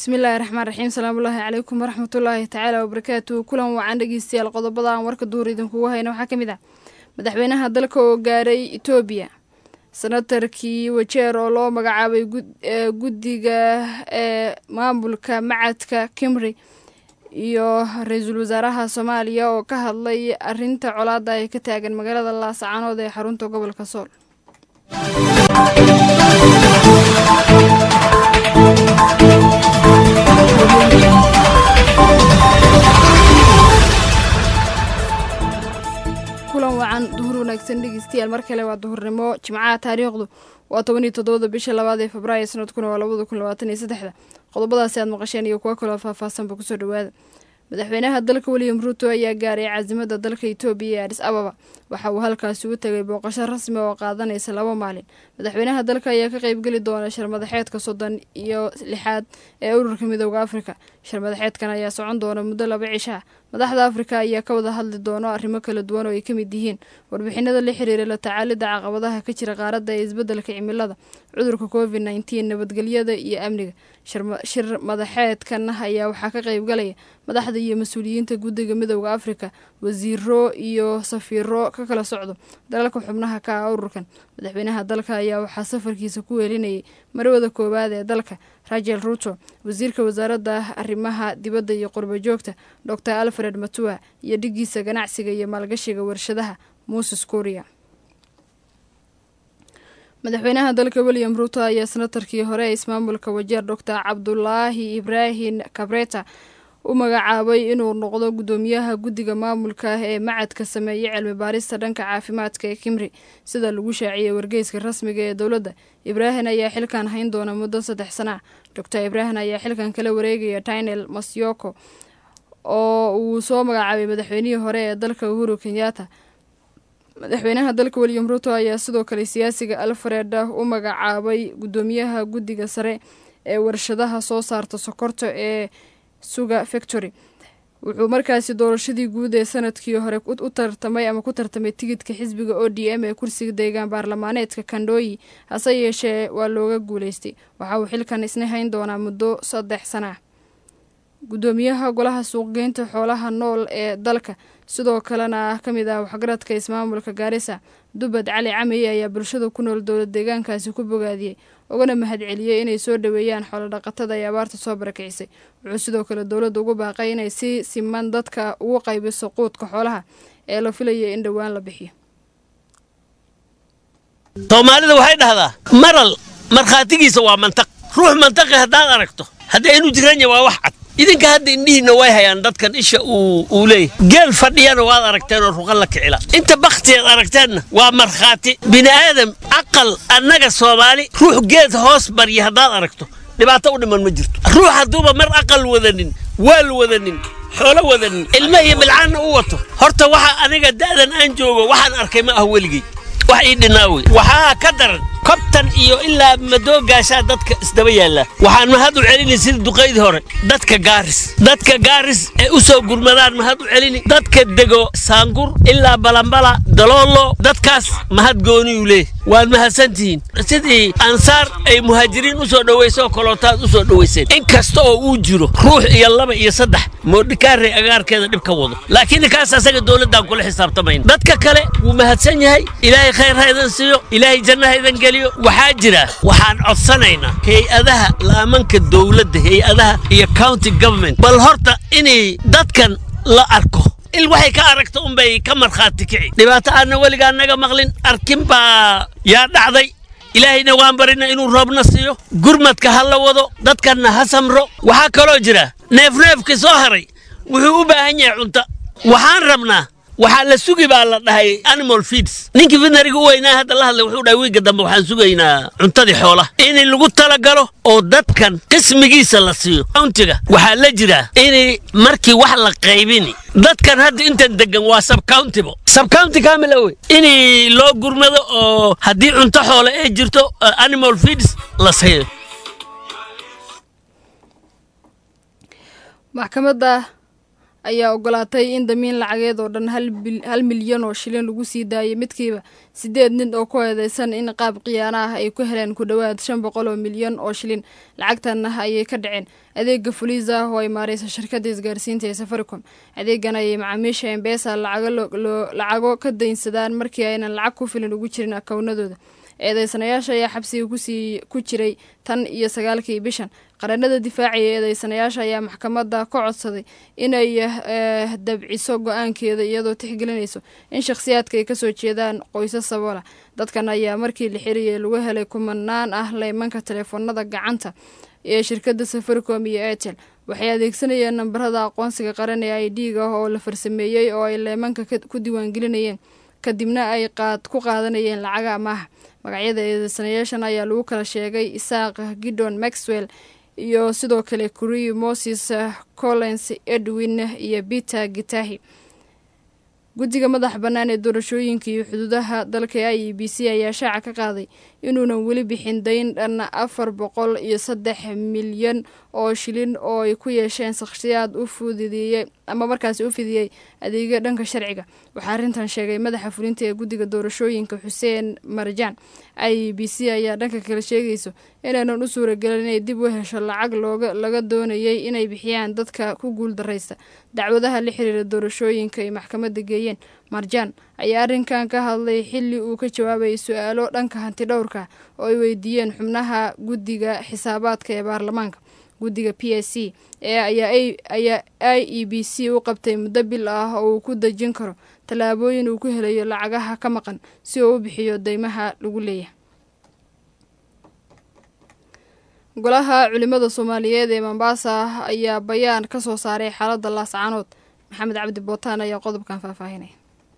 bismillaahi raxmaan raxiim salaamullaahi calaykum waraxmatullaahi tacaala wabarakaatu kulan wacan dhegeystayaal qodobada aan warka duur idinkugu hayna waxaa ka mid ah madaxweynaha dalka oo gaaray etoobiya senatarkii wajeer oo loo magacaabay guddiga ee maamulka macadka kimri iyo ra-iisul wasaaraha soomaaliya oo ka hadlay arinta colaada ay ka taagan magaalada laascaanood ee xarunta gobolka sool kulan wacan duhur wanaagsan dhegeystayaal mar kale waa duhurnimo jimcaha taariikhdu waa toban iyo toddobada bisha labaad ee februaayo sanadkuna waa labada kun labaatan iyo saddexda qodobadaasi aad maqasheen iyo kuwo kaloo faahfaahsanba kusoo dhawaada madaxweynaha dalka william ruuto ayaa gaaray caasimada dalka etoobiya ee adis ababa waxa uu halkaasi u tegay booqasho rasmi oo qaadanaysa laba maalin madaxweynaha dalka ayaa ka qeybgeli doona sharmadaxeedka soddon iyo lixaad ee ururka midooda afrika sharmadaxeedkan ayaa socon doona muddo laba cisho ah madaxda afrika ayaa ka wada hadli doono arrimo kala duwan oo ay ka mid yihiin warbixinada la xiriira la tacaalidda caqabadaha ka jira qaaradda ee isbeddelka cimilada cudurka covid nneteen nabadgelyada iyo amniga shir madaxeedkan ayaa waxaa ka qeybgalaya madaxda iyo mas-uuliyiinta guddiga midooda afrika wasiiro iyo safiiro ka kala socdo dalalka xubnaha ka ah ururkan madaxweynaha dalka ayaa waxaa safarkiisa ku weelinayay marwada koowaad ee dalka rachel ruto wasiirka wasaaradda arrimaha dibadda iyo qurba joogta dor alfred matua iyo dhigiisa ganacsiga iyo maalgashiga warshadaha moses kuria madaxweynaha dalka william ruto ayaa senatarkii hore ee ismaamulka wajeer dor cabdulaahi ibraahim kabreta u magacaabay inuu noqdo guddoomiyaha guddiga maamulka ee macadka sameeyey cilmi baarista dhanka caafimaadka ee kimri sida lagu shaaciyey wargeyska rasmiga ee dowladda ibraahin ayaa xilkan hayn doona muddo saddex sana dor ibraahin ayaa xilkan kala wareegaya tinel masyoko oo uu soo magacaabay madaxweynihii hore ee dalka uhuru kenyatta madaxweynaha dalka william ruto ayaa sidoo kale siyaasiga alfred u magacaabay guddoomiyaha guddiga sare ee warshadaha soo saarta sokorta ee suga factory wuxuu markaasi doorashadii guud ee sanadkii hore u tartamay ama ku tartamay tigidka xisbiga o d m ee kursiga deegaan baarlamaaneedka kandhooyi hase yeeshee waa looga guuleystay waxa uu xilkan isna hayn doonaa muddo saddex sana ah guddoomiyaha golaha suuqgeynta xoolaha nool ee dalka sidoo kalena ka mid ah waxgaradka ismaamulka gaarisa dubad cali camey ayaa bulshada ku nool dowlad deegaankaasi ku bogaadiyey ugana mahadceliyey inay soo dhoweeyaan xoolodhaqatada ay abaarta soo barakicisay wuxuu sidoo kale dowladda ugu baaqay inay si siman dadka ugu qaybiso quudka xoolaha ee la filayay in dhowaan la bixiyo soomaalida waxay dhahdaa maral markhaatigiisa waa mantaq ruux mantaqi haddaad aragto haddii inu jiranya waa wax cad idinka hadda indhihiinna way hayaan dadkan isha uu leeyahy geel fadhiyana waad aragteen oo ruqan la kicila inta bakhtiyaad aragteenna waa markhaati bini aadam aqal annaga soomaali ruux geed hoos barya haddaad aragto dhibaato u dhiman ma jirto ruux hadduuba mar aqal wadanin waal wadanin xoolo wadanin ilma iyo bilcaanna u wato horta waxa aniga da'dan aan joogo waxaan arkay ma ah weligey wax ii dhinaa wey waxaa ka daran kobtan iyo ilaa madoogaashaa dadka isdaba yaallaa waxaan mahad u celini sida duqaydii hore dadka gaaris dadka gaaris ee u soo gurmadaan mahad u celini dadka dego saangur ilaa balambala daloolo dadkaas mahad gooniyuu leeh waad mahadsantihiin sidii ansaar ay muhaajiriin u soo dhowaysoo kolootaad u soo dhowayseen in kasta oo uu jiro ruux iyo laba iyo saddex moodhikaarey agaarkeeda dhib ka wado laakiin ninkaas asaga dowladdaan kula xisaabtamayn dadka kale wuu mahadsan yahay ilaahay khayr ha idan siiyo ilaahay janna ha idan geliyo waxaa jira waxaan codsanaynaa hay-adaha laamanka dowladda hay-adaha iyo county government bal horta inay dadkan la arko il waxay ka aragta unbay ka markhaati kici dhibaato aanna weligaa naga maqlin arkin baa yaa dhacday ilaahayna waan barina inuu roobna siiyo gurmadka ha la wado dadkanna ha samro waxaa kaloo jira neefneefkii soo haray wuxuu u baahan yahay cunto waxaan rabnaa waxaa la sugi baa la dhahay animal feeds ninkii veterinariga u weynaa hadda la hadlay wuxuu dhahay wiigga dambe waxaan sugaynaa cuntadii xoolaha in lagu talagalo oo dadkan qismigiisa la siiyo countiga waxaa la jiraa in markii wax la qaybini dadkan hadda intan degan waa subcountibo subcounty kamila wey in loo gurmado oo haddii cunto xoole ay jirto animal feeds la siiyo maxkamadda ayaa ogolaatay in damiin lacageed oo dhan hal milyan oo shilin lagu sii daayay midkiiba sideed nin oo ku eedeysan in qaab khiyaano ah ay ku heleen ku dhowaad shan boqol oo milyan oo shilin lacagtanna ayay ka dhaceen adeega fuliisa oo ay maareysa shirkadda isgaarsiinta ee safaricom adeegan ayay macaamiisha embesa lacago ka daynsadaan markii aynan lacag ku filan ugu jirin akownadooda eedeysanayaasha ayaa xabsiga kusii ku jiray tan iyo sagaalkii bishan qaranada difaacaya eedeysanayaasha ayaa maxkamadda ka codsaday inay dabciso go-aankeeda iyadoo tixgelinayso in shakhsiyaadka ay kasoo jeedaan qoysas saboola dadkan ayaa markii la xiriyay lagu helay kumanaan ah leymanka teleefoonada gacanta ee shirkadda safaricom iyo airtel waxay adeegsanayeen nambarada aqoonsiga qaran ee i d ga oo la farsameeyey oo ay leymanka ku diiwaangelinayeen kadibna ay qaad ku qaadanayeen lacaga amaaha magacyada eedeysanayaashan ayaa lagu kala sheegay isaaq gidon maxwell iyo sidoo kale kuri moses collins edwin iyo peter gitahi guddiga madaxa bannaan ee doorashooyinka iyo xuduudaha dalka i e b c ayaa shaaca ka qaaday inuunan weli bixin dayn dhan afar boqol iyo saddex milyan oo shilin oo ay ku yeesheen shakhsiyaad u fudideeyey ama markaasi u fidiyey adeegyo dhanka sharciga waxaa arrintan sheegay madaxa fulinta ee guddiga doorashooyinka xuseen marjaan i e b c ayaa dhanka kale sheegayso inaynan u suuragelin inay dib u hesho lacag looga laga doonayay inay bixiyaan dadka ku guul daraysta dacwadaha la xiriira doorashooyinka ay maxkamadda geeyeen marjaan ayaa arrinkan ka hadlay xilli uu ka jawaabayay su-aalo dhanka hanti dhowrka oo ay weydiiyeen xubnaha guddiga xisaabaadka ee baarlamaanka guddiga p s c ee ayaa i e b c u qabtay muddo bil ah oo uu ku dejin karo tallaabooyin uu ku helayo lacagaha ka maqan si uu u bixiyo deymaha lagu leeyahay golaha culimada soomaaliyeed ee mombaasa ayaa bayaan ka soo saaray xaaladda laascaanood maxamed cabdi bootaan ayaa qodobkan faahfaahinaya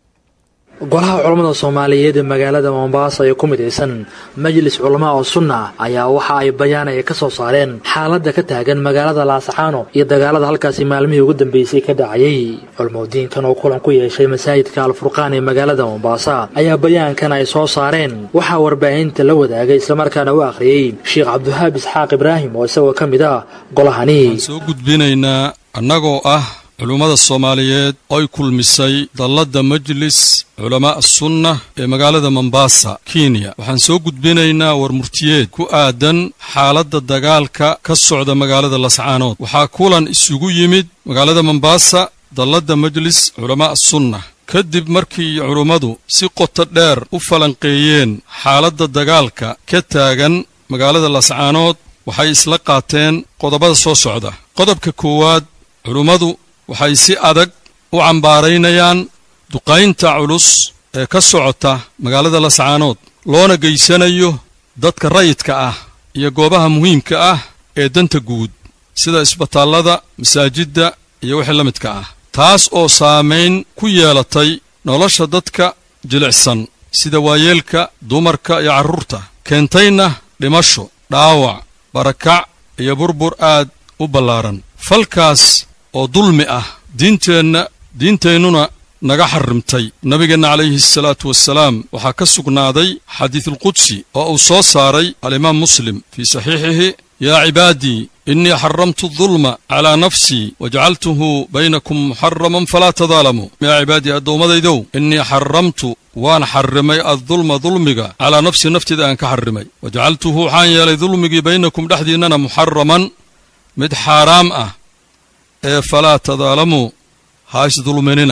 golaha culammada soomaaliyeed ee magaalada mombasa ee ku midaysan majlis culamaa oo sunna ayaa waxa ay bayaan ay ka soo saareen xaaladda ka taagan magaalada laasacaano iyo dagaalada halkaasi maalmihii ugu dambeysay ka dhacayay culmodiinkan oo kulan ku yeeshay masaajidka alfurqaan ee magaalada mombasa ayaa bayaankan ay soo saareen waxaa warbaahinta la wadaagay islamarkaana u akhriyey sheekh cabdiwahaab isxaaq ibraahim oo isagoo ka mid ah golahani soo gudbinaynaa annagoo ah culummada soomaaliyeed oy kulmisay dalladda majlis culamaa sunna ee magaalada mombasa kenya waxaan soo gudbinaynaa war murtiyeed ku aadan xaaladda dagaalka ka socda magaalada lascaanood waxaa kulan isugu yimid magaalada mombasa dalladda majlis culamaa sunna kadib markii culummadu si qoto dheer u falanqeeyeen xaaladda dagaalka ka taagan magaalada lascaanood waxay isla qaateen qodobada soo socda qodobka koowaad culummadu waxay si adag u cambaaraynayaan duqaynta culus ee ka socota magaalada lascaanood loona geysanayo dadka rayidka ah iyo goobaha muhiimka ah ee danta guud sida isbitaallada masaajidda iyo wixii la midka ah taas oo saamayn ku yeelatay nolosha dadka jilicsan sida waayeelka dumarka iyo carruurta keentayna dhimasho dhaawac barakac iyo burbur aad u ballaaran falkaas oo dulmi ah diinteenna diinteennuna naga xarrimtay nabigeenna calayhi asalaatu wassalaam waxaa ka sugnaaday xadiidulqudsi oo uu soo saaray alimaam muslim fii saxiixihi yaa cibaadii innii xaramtu dulma calaa nafsii wajacaltuhu baynakum muxaraman falaa tadaalamuu yaa cibaadii addoommadaydow innii xaramtu waan xarrimay addulma dulmiga calaa nafsii nafteeda aan ka xarrimay wajacaltuhu waxaan yeelay dulmigii baynakum dhexdiinnana muxaraman mid xaaraam ah ee falaa tadaalamuu ha isdulminina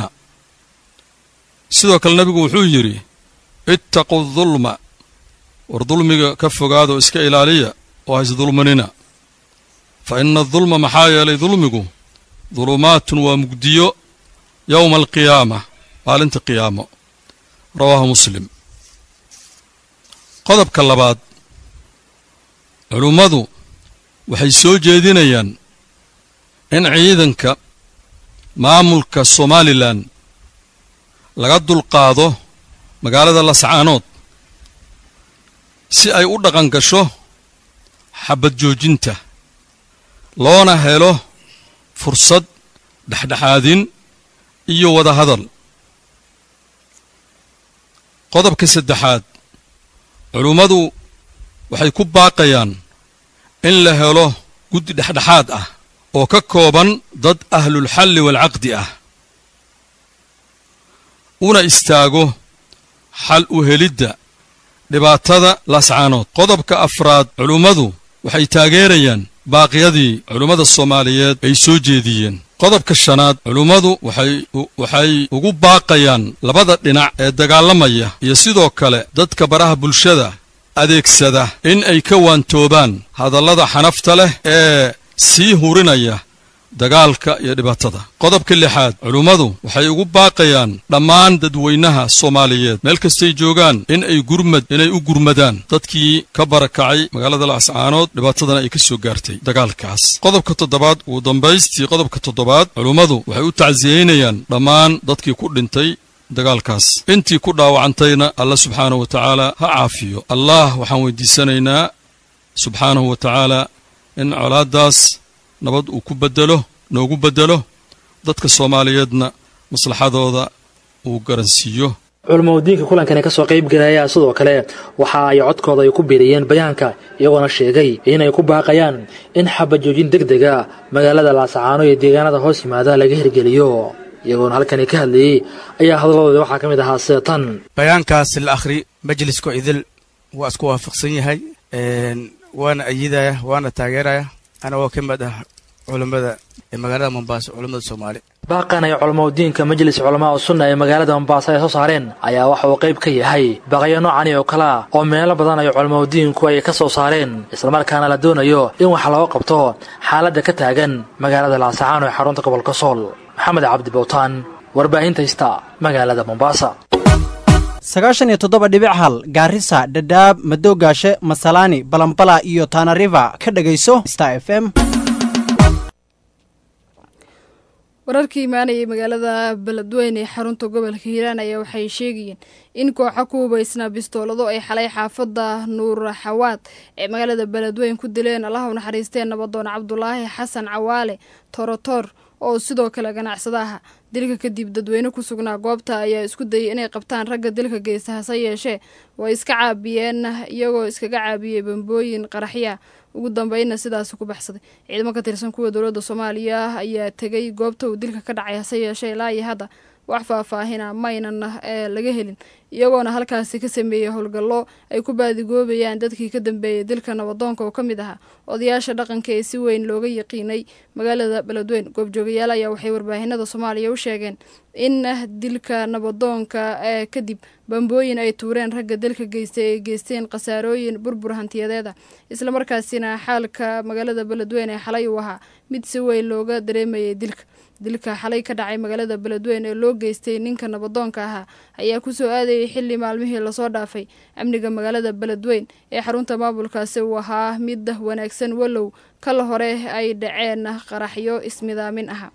sidoo kale nebigu wuxuu yidhi ittaqu dulma war dulmiga ka fogaadoo iska ilaaliya oo ha isdulminina fa ina adulma maxaa yeelay dulmigu dulumaatun waa mugdiyo yowma alqiyaama maalinta qiyaamo rawaahu muslim qodobka labaad culummadu waxay soo jeedinayaan in ciidanka maamulka somalilan laga dulqaado magaalada lascaanood si ay u dhaqan gasho xabad joojinta loona helo fursad dhexdhexaadin iyo wada hadal qodobka saddexaad culummadu waxay ku baaqayaan in la helo guddi dhexdhexaad ah oo ka kooban dad ahlulxalli waalcaqdi ah una istaago xal u helidda dhibaatada laascaanood qodobka afraad culummadu waxay taageerayaan baaqyadii culummada soomaaliyeed ay soo jeediyeen qodobka shanaad culummadu waxay ugu baaqayaan labada dhinac ee dagaalamaya iyo sidoo kale dadka baraha bulshada adeegsada in ay ka waantoobaan hadallada xanafta leh ee sii hurinaya dagaalka iyo dhibaatada qodobka lixaad culummadu waxay ugu baaqayaan dhammaan dadweynaha soomaaliyeed meel kastay joogaan in ay gurmad inay u gurmadaan dadkii ka barakacay magaalada laascaanood dhibaatadana ay ka soo gaartay dagaalkaas qodobka toddobaad ugu dambaystii qodobka toddobaad culummadu waxay u tacsiyeynayaan dhammaan dadkii ku dhintay dagaalkaas intii ku dhaawacantayna alla subxaanahu wa tacaala ha caafiyo allah waxaan weydiisanaynaa subxaanahu wa tacaala in colaaddaas nabad uu ku bedelo noogu bedelo dadka soomaaliyeedna maslaxadooda uu garansiiyo culamaudiinka kulankani ka soo qayb galaya sidoo kale waxa ay codkooda ay ku biiriyeen bayaanka iyagoona sheegay inay ku baaqayaan in xabajoojin deg dega magaalada laasacaano iyo deegaanada hoos yimaada laga hirgeliyo iyagoona halkani ka hadlayey ayaa hadalladooda waxaa ka mid ahaa sida tan bayaankaas la akhri majliska idil waa isku waafaqsan yahay waana ayidaya waana taageeraya anagoo ka mid ah culammada ee magaalada mombaaso culammada soomaali baaqan ay culamaudiinka majlis culamaa u sunna ee magaalada mombaaso ay soo saareen ayaa waxa uu qayb ka yahay baaqyo noocani oo kale ah oo meelo badan ay culamaudiinku ay ka soo saareen islamarkaana la doonayo in wax looga qabto xaaladda ka taagan magaalada laasacaano ee xarunta gobolka sool maxamed cabdi bowtaan warbaahinta hista magaalada mombaasa sagaashan iyo toddoba dhibic hal gaarisa dhadhaab madoogaashe masalaani balambala iyo tanariva ka dhegayso star f m wararkii imaanayay magaalada beledweyne ee xarunta gobolka hiiraan ayaa waxay sheegayeen in kooxa ku hubaysnaa bistoolado ay xalay xaafadda nuur xawaad ee magaalada beledweyne ku dileen allaha u naxariisteen nabadoon cabdulaahi xasan cawaale torotor oo sidoo kale ganacsada aha dilka kadib dadweyne ku sugnaa goobta ayaa isku dayay inay qabtaan ragga dilka geysta hase yeeshee way iska caabiyeen iyagoo iskaga caabiyey bambooyin qaraxya ugu dambeynna sidaasi ku baxsaday ciidamo ka tirsan kuwa dowladda soomaaliya ayaa tegay goobta uu dilka ka dhacay hase yeeshee ilaa iyo hadda wax faahfaahina maynan ee laga helin iyagoona halkaasi ka sameeyey howlgallo ay ku baadigoobayaan dadkii ka dambeeyey dilka nabadoonka oo ka mid ahaa odayaasha dhaqanka ee si weyn looga yaqiinay magaalada beledweyne goobjoogayaal ayaa waxay warbaahinada soomaaliya u sheegeen in dilka nabadoonka ee kadib bambooyin ay tuureen ragga dilka geystay ay geysteen khasaarooyin burbur hantiyadeeda islamarkaasina xaalka magaalada beledweyne ee xalay uu ahaa mid si weyn looga dareemayay dilka dilka xalay ka dhacay magaalada beledweyne ee loo geystay ninka nabadoonka ahaa ayaa kusoo aadayay xili maalmihii lasoo dhaafay amniga magaalada beledweyne ee xarunta maamulkaasi uu ahaa mid wanaagsan walow kala hore ay dhaceen qaraxyo ismidaamin aha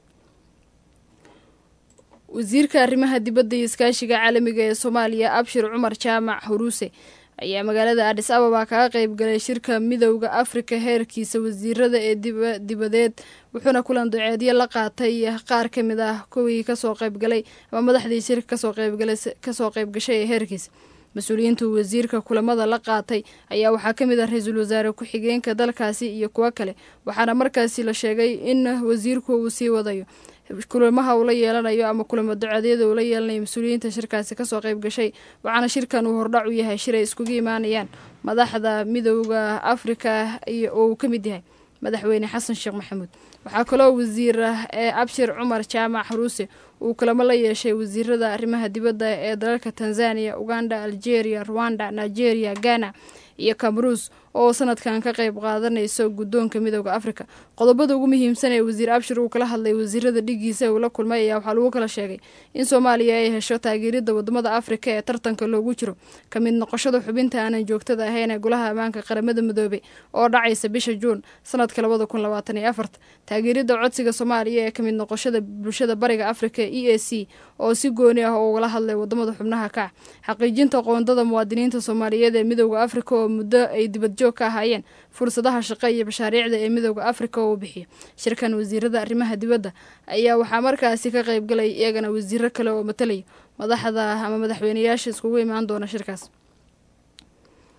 wasiirka arrimaha dibadda iyo iskaashiga caalamiga ee soomaaliya abshir cumar jaamac huruuse ayaa magaalada adhis ababa kaga qayb galay shirka midowda afrika heerkiisa wasiirada ee dibadeed wuxuuna kulan duceedyo la qaatay qaar ka mid ah kuwii kasoo qaybgalay ama madaxdii shirka kasoo qaybgashay ee heerkiisa mas-uuliyiintu wasiirka kulamada la qaatay ayaa waxaa ka mid ah ra-iisul wasaare ku-xigeenka dalkaasi iyo kuwo kale waxaana markaasi la sheegay in wasiirku uu sii wadayo kulamaha uu la yeelanayo ama kulamo ducadyada uu la yeelanayo mas-uuliyiinta shirkaasi kasoo qayb gashay waxaana shirkan uu hordhac u yahay shir ay iskugu imaanayaan madaxda midowda afrika iyo oo uu ka mid yahay madaxweyne xasan sheekh maxamuud waxaa kaloo wasiir ee abshir cumar jaamac xaruuse uu kulamo la yeeshay wasiirada arrimaha dibadda ee dalalka tanzania uganda algeria rwanda nigeria ghana iyo camruus oo sanadkan ka qayb qaadanayso guddoonka midowda afrika qodobada ugu muhiimsan ee wasiir abshir uu kala hadlay wasiirada dhigiisa uu la kulmay ayaa waxaa lagu kala sheegay in soomaaliya ay hesho taageerida wadamada afrika ee tartanka loogu jiro ka mid noqoshada xubinta aanan joogtada ahayn ee golaha ammaanka qaramada midoobay oo dhacaysa bisha juun sanadka labada kun labaatan iyo afarta taageerida codsiga soomaaliya ee kamid noqoshada bulshada bariga afrika e a c oo si gooni ah oo ugala hadlay wadamada xubnaha kac xaqiijinta qoondada muwaadiniinta soomaaliyeed ee midowda afrika oo muddo ay dibadjoog ka ahaayeen fursadaha shaqo iyo mashaariicda ee midowda afrika oo uu bixiyo shirkan wasiirada arrimaha dibadda ayaa waxaa markaasi ka qaybgalay iyagana wasiiro kale oo matalaya madaxda ama madaxweyneyaasha iskugu imaan doona shirkaas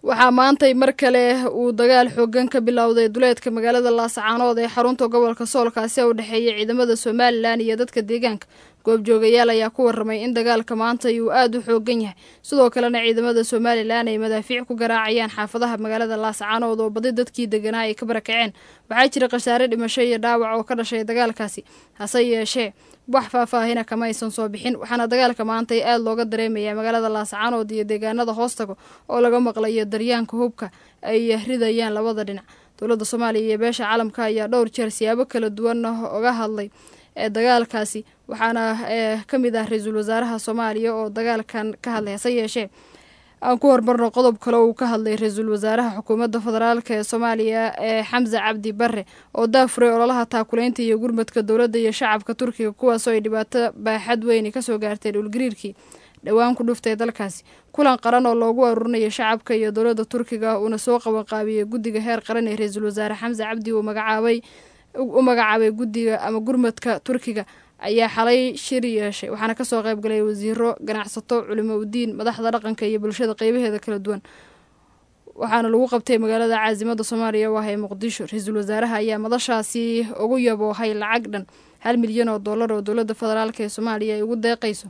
waxaa maantay mar kale uu dagaal xoogan ka bilowday duleedka magaalada laasacaanood ee xarunta gobolka soolkaasi u dhexeeya ciidamada somalilan iyo dadka deegaanka goobjoogayaal ayaa ku waramay in dagaalka maantay uu aada u xoogan yahay sidoo kalena ciidamada somalilan ay madaafiic ku garaacayaan xaafadaha magaalada laasacaanood oo badi dadkii deganaa ay ka barakaceen waxaa jira khasaare dhimasho iyo dhaawac oo ka dhashay dagaalkaasi hase yeeshee wax faahfaahina kama aysan soo bixin waxaana dagaalka maantay aada looga dareemayaa magaalada laasacaanood iyo deegaanada hoostago oo laga maqlayo daryaanka hubka ay ridayaan labada dhinac dowladda soomaaliya iyo beesha caalamka ayaa dhowr jeer siyaabo kala duwan oga hadlay ee dagaalkaasi waxaana ka mid ah ra-iisul wasaaraha soomaaliya oo dagaalkan ka hadlay hase yeeshee aan ku hormarno qodob kale uu ka hadlay ra-iisul wasaaraha xukuumadda federaalk ee soomaaliya ee xamse cabdi bare oo daafuray ololaha taakuleynta iyo gurmadka dowladda iyo shacabka turkiga kuwaasoo ay dhibaato baaxad weyni kasoo gaartay dhulgariirkii dhowaan ku dhuftay dalkaasi kulan qaran oo loogu aruurinayo shacabka iyo dowladda turkiga uuna soo qabanqaabiyey guddiga heer qaran ee ra-iisul wasaare xamse cabdi uu magacaabay u magacaabay guddiga ama gurmadka turkiga ayaa xalay shir yeeshay waxaana kasoo qayb galay wasiiro ganacsato culimo udiin madaxda dhaqanka iyo bulshada qeybaheeda kala duwan waxaana lagu qabtay magaalada caasimada soomaaliya oo ah ee muqdisho ra-iisul wasaaraha ayaa madashaasi ugu yaboohay lacag dhan hal milyan oo dollar oo dowladda federaalk ee soomaaliya ay ugu deeqayso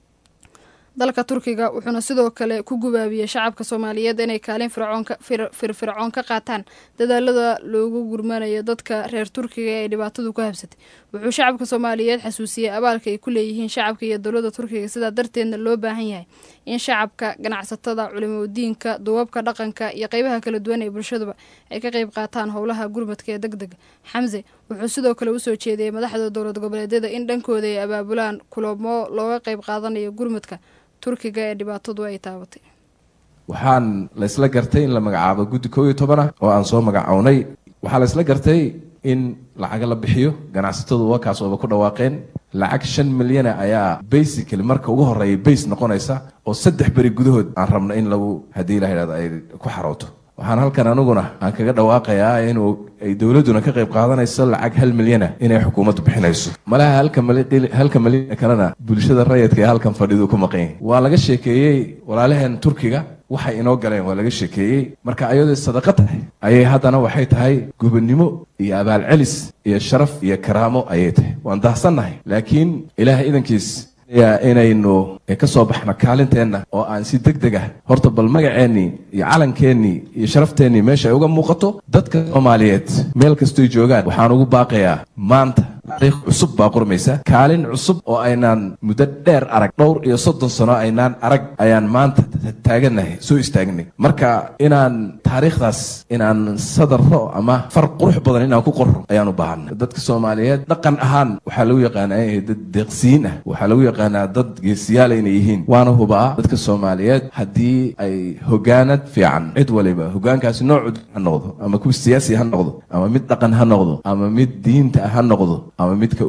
dalka turkiga wuxuuna sidoo kale ku gubaabiyey shacabka soomaaliyeed inay kaalin firfircoon ka qaataan dadaalada loogu gurmanayo dadka reer turkiga ee dhibaatadu ku habsatay wuxuu shacabka soomaaliyeed xasuusiyey abaalka ay ku leeyihiin shacabka iyo dowladda turkiga sidaa darteedna loo baahan yahay in shacabka ganacsatada culimodiinka duwabka dhaqanka iyo qeybaha kala duwan ee bulshaduba ay ka qeyb qaataan howlaha gurmadka ee deg dega xamse wuxuu sidoo kale usoo jeediyey madaxda dowlad goboleedyada in dhankooda ay abaabulaan kulamo looga qeyb qaadanayo gurmadka turkiga ee dhibaatadu ay taabatay waxaan la isla gartay in la magacaabo guddi koob iyo toban ah oo aan soo magacownay waxaa la isla gartay in lacaga la bixiyo ganacsatadu wakaas ooba ku dhawaaqeen lacag shan milyana ayaa basically marka ugu horeeya base noqonaysa oo saddex beri gudahood aan rabno in lagu haddii ilaha ihahdo ay ku xarooto waxaan halkan aniguna aan kaga dhawaaqayaa inuu ay dowladduna ka qayb qaadanayso lacag hal milyana inay xukuumaddu bixinayso malaha halka milyan kalena bulshada rayidka ee halkan fadhidu ku maqan yahay waa laga sheekeeyey walaalaheen turkiga waxay inoo galeen waa laga sheekeeyey marka ayadoo sadaqa tahay ayay haddana waxay tahay gubannimo iyo abaalcelis iyo sharaf iyo karaamo ayay tahay waan dahsannahay laakiin ilaah idankiis inaynu ka soo baxno kaalinteenna oo aan si deg deg ah horta bal magaceennii iyo calankeenii iyo sharafteenii meesha ay uga muuqato dadka soomaaliyeed meel kastoy joogaan waxaan ugu baaqayaa maanta taariikh cusub baa qurmaysa kaalin cusub oo aynaan muddo dheer arag dhowr iyo soddon sano aynaan arag ayaan maanta taagannahay soo istaagnay marka inaan taariikhdaas inaan sadarro ama far qurux badan inaan ku qorro ayaan u baahanay dadka soomaaliyeed dhaqan ahaan waxaa lagu yaqaanaa inay dad deeqsiyiin ah waxaa lagu yaqaanaa dad geesiyaala inay yihiin waana hubaa dadka soomaaliyeed haddii ay hogaanad fiican cid waliba hogaankaasi noocu ha noqdo ama kuwa siyaasi ha noqdo ama mid dhaqan ha noqdo ama mid diinta ha noqdo ama midka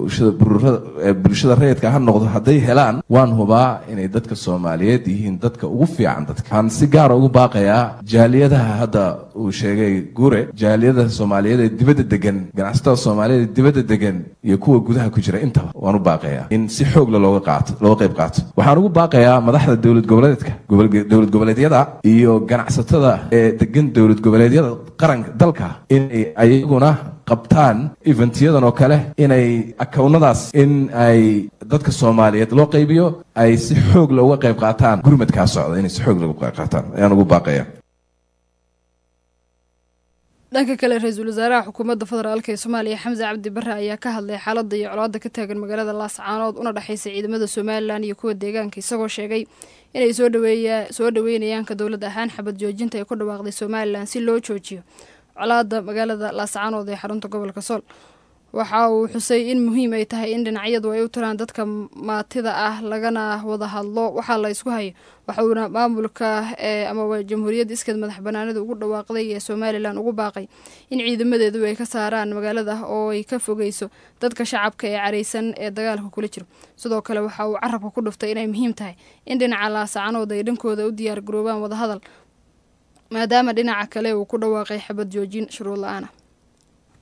bulshada rayidka ha noqdo hadday helaan waan hubaa inay dadka soomaaliyeed yihiin dadka ugu fiican dadka waxaan si gaara ugu baaqayaa jaaliyadaha hadda uu sheegay gure jaaliyadaha soomaaliyeed ee dibadda degan ganacsatada soomaaliyeed ee dibadda degan iyo kuwa gudaha ku jira intaba waan u baaqayaa in si xoogla looga qaato looga qayb qaato waxaan ugu baaqayaa madaxda dowlad goboleedka dowlad goboleedyada iyo ganacsatada ee degan dowlad goboleedyada qaranka dalka inay ayaguna qabtaan eventyadan oo kale inay akawnadaas in ay dadka soomaaliyeed loo qaybiyo ay si xoog looga qayb qaataan gurmadkaa socda inay si xoog looga qayb qaataan ayaan ugu baaqaya dhanka kale ra-iisul wasaaraha xukuumadda federaalk ee soomaaliya xamse cabdi bare ayaa ka hadlay xaaladda iyo colaadda ka taagan magaalada laascaanood una dhexaysa ciidamada somalilan iyo kuwa deegaanka isagoo sheegay inay soo dhaweeya soo dhaweynayaanka dowlad ahaan xabad joojinta ay ku dhawaaqday somalilan si loo joojiyo colaadda magaalada laascaanood ee xarunta gobolka sool waxa uu xusay in muhiim ay tahay in dhinacyadu ay u tiraan dadka maatida ah lagana wada hadlo waxaa la ysku hayo waxuuna maamulka ee amaba jamhuuriyadda iskeed madax banaanida ugu dhawaaqday ee somalilan ugu baaqay in ciidamadeedu ay ka saaraan magaalada oo ay ka fogeyso dadka shacabka ee careysan ee dagaalka kula jiro sidoo kale waxa uu carabka ku dhuftay inay muhiim tahay in dhinaca laasacanood ay dhankooda u diyaar garoobaan wadahadal maadaama dhinaca kale uu ku dhawaaqay xabad joojin shuruud la-aan ah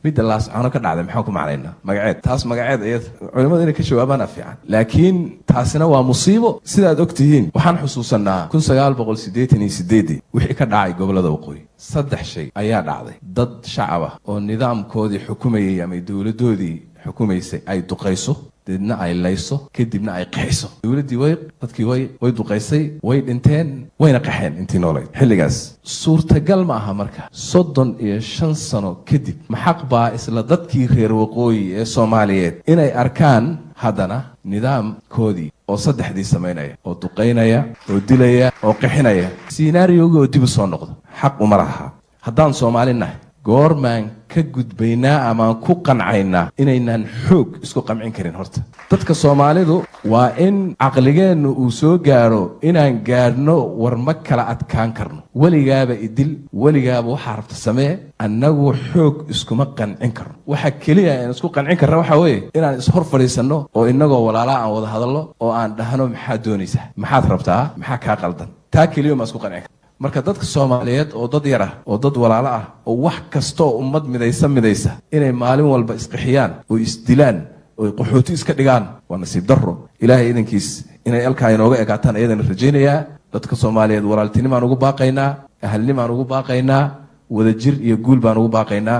midda laascaano ka dhacday maxaan ku macnaynaa magaceed taas magaceed iyada culimmadu inay ka jawaabaana fiican laakiin taasina waa musiibo sidaad og tihiin waxaan xusuusanaa kun sagaal boqol siddeetan iyo sideedii wixii ka dhacay gobollada waqooyi saddex shay ayaa dhacday dad shacab ah oo nidaamkoodii xukumayay ama dowladdoodii xukumaysay ay duqayso deedna ay layso kadibna ay qaxiso dowladdii way dadkii way way duqaysay way dhinteen wayna qaxeen intii noolayd xilligaas suurtagal ma aha marka soddon iyo shan sano kadib maxaq baa isla dadkii reer waqooyi ee soomaaliyeed inay arkaan haddana nidaamkoodii oo saddexdii samaynaya oo duqaynaya oo dilaya oo qixinaya sinaariyogii oo dib u soo noqdo xaq uma laha haddaan soomaali nahay goormaan ka gudbaynaa amaan ku qancaynaa inaynaan xoog isku qamcin karin horta dadka soomaalidu waa in caqligeennu uu soo gaadho inaan gaadhno war ma kala adkaan karno weligaaba idil weligaaba waxaa rabta samee annagu xoog iskuma qancin karno waxa keliya aan isku qancin karna waxaa weeye inaan ishor fadhiisanno oo innagoo walaalaa aan wada hadallo oo aan dhahno maxaad doonaysaa maxaad rabtaa maxaa kaa qaldan taa keliya maa isku qancin karna marka dadka soomaaliyeed oo dad yar ah oo dad walaalo ah oo wax kasta oo ummad midaysa midaysa inay maalin walba isqixiyaan oo isdilaan oo qaxooti iska dhigaan waa nasiib darro ilaahay idankiis inay alkaa inooga egaataan ayadana rajaynayaa dadka soomaaliyeed walaaltinimaan ugu baaqaynaa ahalnimaan ugu baaqaynaa wadajir iyo guul baan ugu baaqaynaa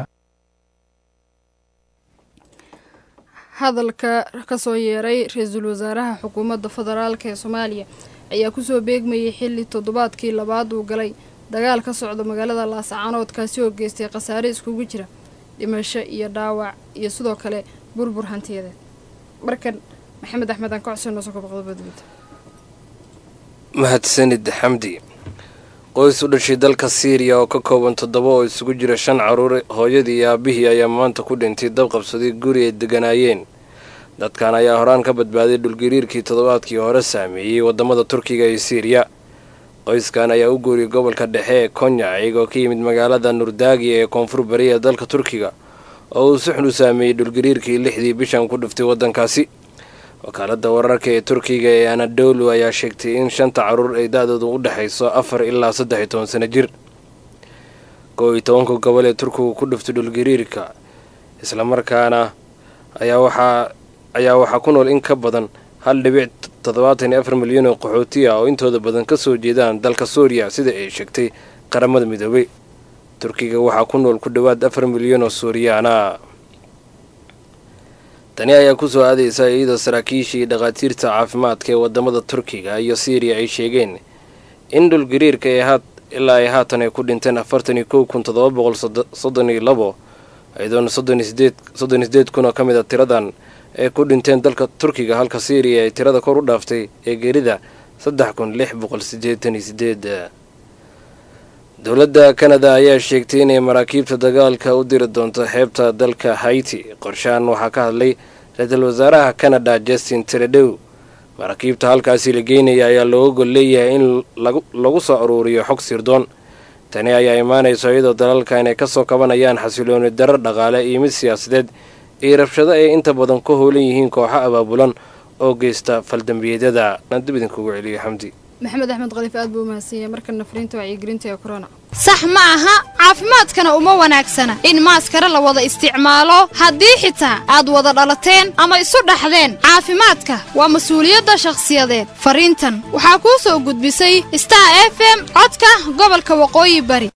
hadalka kasoo yeeray ra-iisul wasaaraha xukuumadda federaalk ee soomaaliya ayaa kusoo beegmayay xilli toddobaadkii labaad uu galay dagaal ka socda magaalada laascaanood kaasi oo geystay khasaare iskugu jira dhimasho iyo dhaawac iyo sidoo kale burbur hantiyadeed markan maxamed axmed aan ka codsan noo soo kabaqdobadmid mahadsanid xamdi qoys u dhashay dalka siiriya oo ka kooban toddoba oo isugu jira shan caruur hooyadii iyo aabihii ayaa maanta ku dhintay dab qabsaday guri ay deganaayeen dadkan ayaa horaan ka badbaaday dhulgariirkii toddobaadkii hore saameeyey waddamada turkiga iyo siiriya qoyskan ayaa u guuriyay gobolka dhexe ee konya iyagoo ka yimid magaalada nurdaagi ee koonfur bari ee dalka turkiga oo uu si xun u saameeyey dhulgariirkii lixdii bishan ku dhuftay waddankaasi wakaaladda wararka ee turkiga ee anadolu ayaa sheegtay in shanta caruur ay da-doodu u dhexayso afar ilaa saddex iyo toban sano jir kow iyo tobanka gobol ee turkigu ku dhuftay dhulgariirka islamarkaana ayaa waxaa ayaa waxaa ku nool in ka badan hal dhibic toddobaatan iyo afar milyan oo qaxooti ah oo intooda badan ka soo jeedaan dalka suuriya sida ay sheegtay qaramada midoobay turkiga waxaa ku nool ku dhowaad afar milyan oo suuriyaana tani ayaa kusoo aadaysa iyadoo saraakiishii dhakhaatiirta caafimaadka ee wadamada turkiga iyo siiriya ay sheegeen in dhulgariirka ee haat ilaa ay haatan ay ku dhinteen afartan iyo kow kun toddoba boqol soddon iyo labo iyadoona soddon iyo sideed soddon iyo sideed kun oo ka mid a tiradan ay ku dhinteen dalka turkiga halka siiriya ay tirada kor u dhaaftay ee geerida saddex kun lix boqol siddeetan iyo sideed dowladda kanada ayaa sheegtay inay maraakiibta dagaalka u diri doonto xeebta dalka haiti qorshahan waxaa ka hadlay ra-iisul wasaaraha canada justin tredow maraakiibta halkaasi la geynaya ayaa looga gol leeyahay in lagu soo aruuriyo xog sirdoon tani ayaa imaanayso iyadoo dalalka inay kasoo kabanayaan xasilooni darar dhaqaale iyo mid siyaasadeed iyo rabshado ay inta badan ka hoolan yihiin kooxo abaabulan oo geysta faldambiyeedyada aan dib idinkugu celiyo xamdi maxamed axmed khaliif aad buu umahadsanyay markana fariinta wacyigelinta ee corona sax ma aha caafimaadkana uma wanaagsana in maaskara la wada isticmaalo haddii xitaa aad wada dhalateen ama isu dhaxdeen caafimaadka waa mas-uuliyadda shakhsiyadeed fariintan waxaa kuu soo gudbisay star f m codka gobolka waqooyi bari